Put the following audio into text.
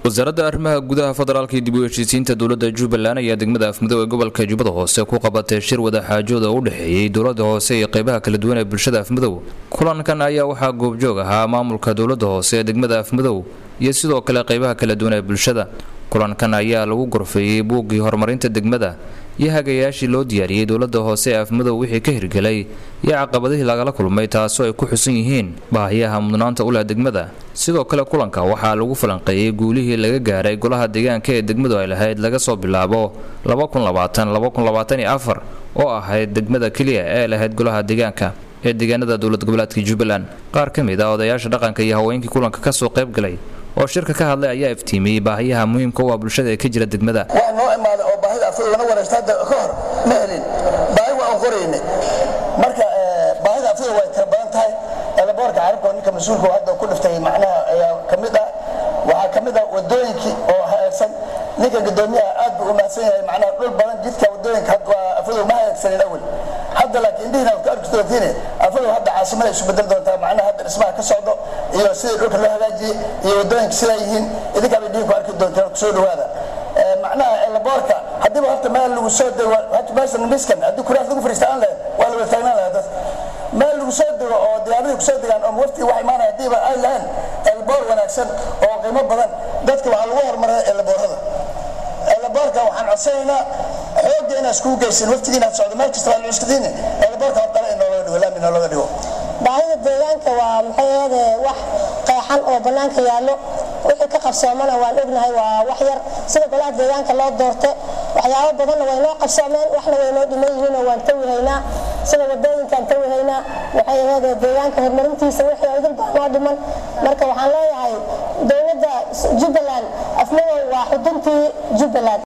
wasaaradda arrimaha gudaha federaalka iyo dib u heshiisiinta dowladda jubbaland ayaa degmada afmudug ee gobolka jubbada hoose ku qabatay shir wadaxaajooda u dhexeeyey dowladda hoose iyo qeybaha kala duwan ee bulshada afmudug kulankan ayaa waxaa goobjoog ahaa maamulka dowladda hoose ee degmada afmudug iyo sidoo kale qeybaha kala duwan ee bulshada kulankan ayaa lagu gorfeeyey buuggii horumarinta degmada iyo hagayaashii loo diyaariyey dowladda hoose ee afmadow wixii ka hirgelay iyo caqabadihii lagala kulmay taasoo ay ku xusan yihiin baahiyaha mudnaanta u leh degmada sidoo kale kulanka waxaa lagu falanqeeyey guulihii laga gaaray golaha deegaanka ee degmadu ay lahayd laga soo bilaabo oo ahayd degmada keliya ee lahayd golaha deegaanka ee deegaanada dowlad goboleedka jubbaland qaar ka mid ah odayaasha dhaqanka iyo haweenkii kulanka kasoo qayb galay oo shirka ka hadlay ayaa iftiimiyey baahiyaha muhiimka u ah bulshada ee ka jira degmada waa noo imaaday oo baahida afur lana wareegsta hadda ka hor ma helin baahi waa aan qorayne marka baahida afur way tira badan tahay elaboorka carabka ninka mas-uulka hadda ku dhiftay macnaha ayaa ka mid ah waxaa ka mid ah wadooyinkii oo hagaagsan ninka gudoomiyaha aad buu u mahadsan yahay macnaha dhul badan jidka wadooyinka afur ma hagaagsanin awel hadda laakiin indhihiina ku arki doontiin afadu hadda caasimada isu bedel doontaa macnaha hadda dhismaha ka socdo iyo sidii dhulka loo hagaajiyey iyo wadooyinka sidaa yihiin idinkaa bay dhihin ku arki doontaan kusoo dhawaada macnaha elaboorka haddiiba horta meel lagu soo dego meeshan miskan haddii kuraas lagu fariista aan lahayn waa la wada taagnaan lahaa dad meel lagu soo dego oo diyaaradii kusoo degaan oo wafti wax imaanaya haddiiba ay lahayn elaboor wanaagsan oo qiimo badan dadka waxaa lagu horumaray elaboorada elaboorka waxaan codsanaynaa xoogga inaad iskugu geysin waftigii inaad socdo meel kasta waa la cuskadiini elaboorka hortale in noologa dhigo laami noologa dhigo baahida deegaanka waa maxay ahade wax qeexan oo bannaanka yaallo wixii ka qabsoomana waan ognahay waa wax yar sida golaha deegaanka loo doorte waxyaabo badanna way noo qabsoomeen waxna way noo dhiman yihiinoo waan tawihaynaa sida wadooyinkaan tawihaynaa waxay ahade deegaanka horumarintiisa wixii idil baa noo dhiman marka waxaan leeyahay dowladda jubbaland afmadow waa xuduntii jubbaland